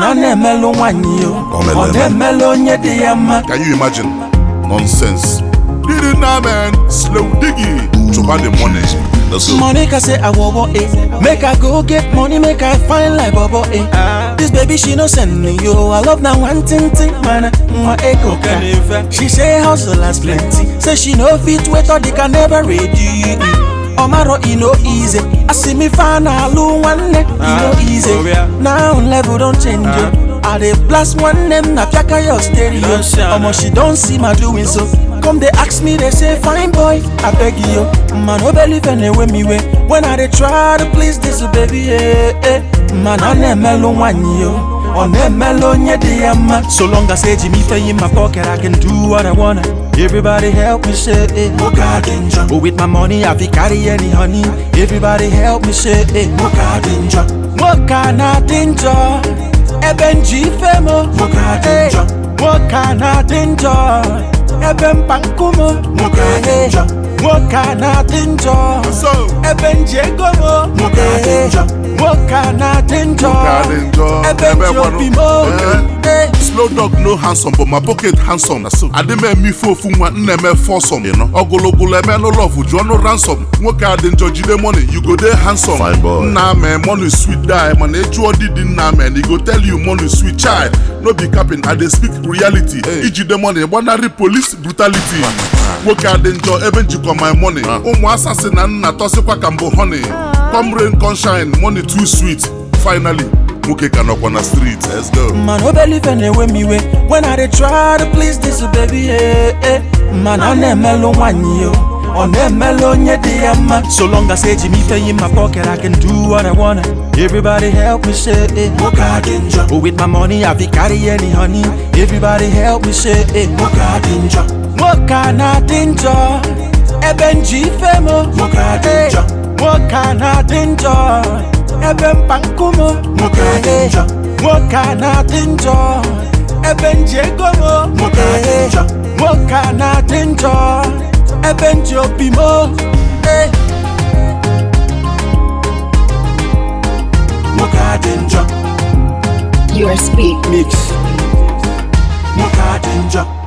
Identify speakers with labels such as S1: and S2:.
S1: na na-emelụ nwanyị o
S2: O melụ
S1: ọ
S2: eme.
S1: na-emelụ onye dị ya mma
S2: Can you imagine? Nonsense. Did it now, man? Slow diggy. Chupa the money. Let's go.
S1: Monica say I wowo eh Make I go get money, make I find like Bobo eh This baby she no send me yo I love now one thing thing man Mwa eko ka She say hustle has plenty Say she no fit wait or they can never ready Omaro e no easy I see me find a lu one e no easy Now level don't change yo I dey blast one name na piaka your stereo Omo she don't see my doing so Come they ask me they say fine boy I beg you Man no believe anyway me way When I dey try to please this baby eh eh Man I na-emelụ nwanyị yo Ọ na-emelụ onye dị ya mma So long as eji m ife in my pocket I can do what I wanna Everybody help me say eh Nwoke a dị njọ But with my money I fit carry any honey Everybody help me say eh Nwoke a dị njọ Nwoke a na-adị njọ Ebe nji ife m Nwoke a dị njọ Nwoke a na-adị njọ Ebe mkpa nkumu Nwoke a dị njọ Nwoke a na-adị njọ
S2: So,
S1: ebe nji ego m nwoke a dị njọ nwoke a na-adị njọ
S2: ka dị njọ.
S1: ebe
S2: Ebe
S1: nji
S2: gwanụ.
S1: obi m
S2: Eh.
S1: Eh.
S2: Slow dog no handsome but my pocket handsome na so adị m eme ife ofu nwa nna eme fọsọm ịnọ ọgụlụgụlụ eme nụ lọvụ jụọ nụ ransom nwoke a dị njọ jide money you go dey handsome
S3: Fine boy.
S2: nna mee money sweet die mana ịjụọ didi nna mee he go tell you money sweet child no be capping i dey speak reality ijide money gbanarị police brutality nwoke a dị njọ ebe njikọ my money ụmụ asasị na nna tọsịkwa ka mbụ honey come rain come shine money too sweet finally nwoke ka nọkwa na street let's go
S1: Man, no believe anyway me way when I dey try to please this baby eh eh Man, ọ na-emelụ nwanyị yo ọ na-emelụ onye dị ya mma So long as eji m ife in my pocket I can do what I wanna Everybody help me say eh Nwoke a dị njọ But with my money I fit carry any honey Everybody help me say eh Nwoke a dị njọ Nwoke a na-adị njọ Ebe nji ife m Nwoke a dị njọ Nwoke a na-adị njọ Ebe mkpa nkumu Nwoke a dị njọ Nwoke a na-adị njọ Ebe nji ego m Nwoke a dị njọ Nwoke a na-adị njọ Ebe nji obi m Eh. Nwoke a dị njọ
S4: You are speak.
S1: Mix Nwoke a dị njọ